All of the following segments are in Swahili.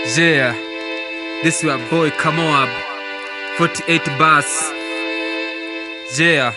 Yeah, this your boy Kamoab, 48 bars. Yeah,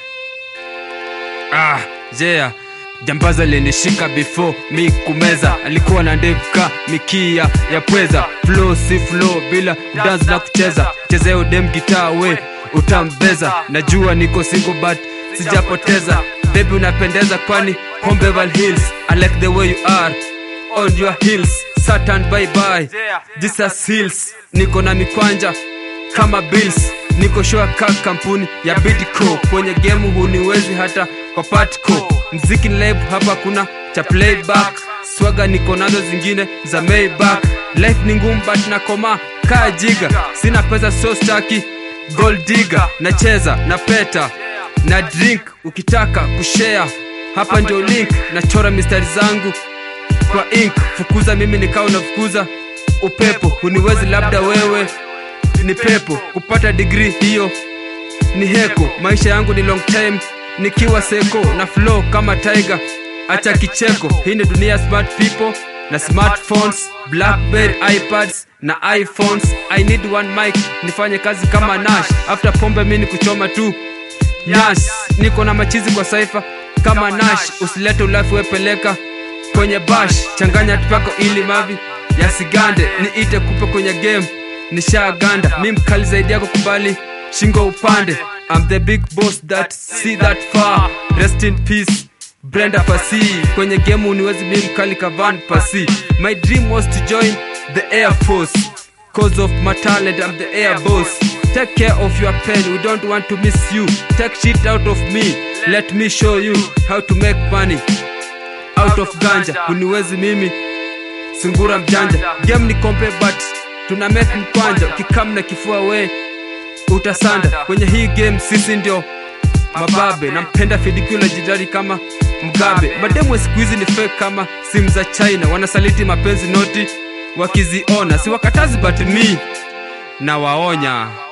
ah, yeah. Jambaza linishika before mi kumeza, alikuwa na ndevu ka mikia ya pweza, flow si flow bila dance na kucheza, chezea udem gitaa we utambeza. Najua niko single but sijapoteza, baby unapendeza kwani home Beverly Hills. I like the way you are on your heels, Satan bye bye, Jesus heals. Niko na mikwanja kama bills niko shua ka kampuni ya Bidco kwenye game huniwezi hata kwa patco mziki ni live hapa kuna cha playback swaga niko nazo zingine za Maybach life ni ngumu but nakoma kaa jiga sina pesa so staki gold digger nacheza na peta na drink ukitaka kushare hapa ndio link nachora mistari zangu kwa ink fukuza mimi nikao nafukuza upepo huniwezi labda wewe ni pepo kupata digri hiyo ni heko maisha yangu ni long time nikiwa seko na flow kama tiger acha kicheko hii ni dunia ya smart people na smartphones blackberry ipads na iphones i need one mic nifanye kazi kama nash after pombe mi ni kuchoma tu nyash niko na machizi kwa saifa kama nash usilete ulafi wepeleka kwenye bash changanya tupako ili mavi yasigande niite kupe kwenye game nishaganda mi mkali zaidi yako kubali shingo upande I'm the big boss that see that far rest in peace Brenda Pasi kwenye game uniwezi mi mkali kavan Pasi my dream was to join the air force cause of my talent I'm the air boss take care of your pen we don't want to miss you take shit out of me let me show you how to make money out of ganja uniwezi mimi sungura mjanja game ni kompe but tuna make mkwanja ukikam na kifua we utasanda kwenye hii game sisi ndio mababe nampenda fidikula jidari kama mgabe mademu wa siku hizi ni fake kama simu za china wanasaliti mapenzi noti wakiziona si wakatazi but mi na waonya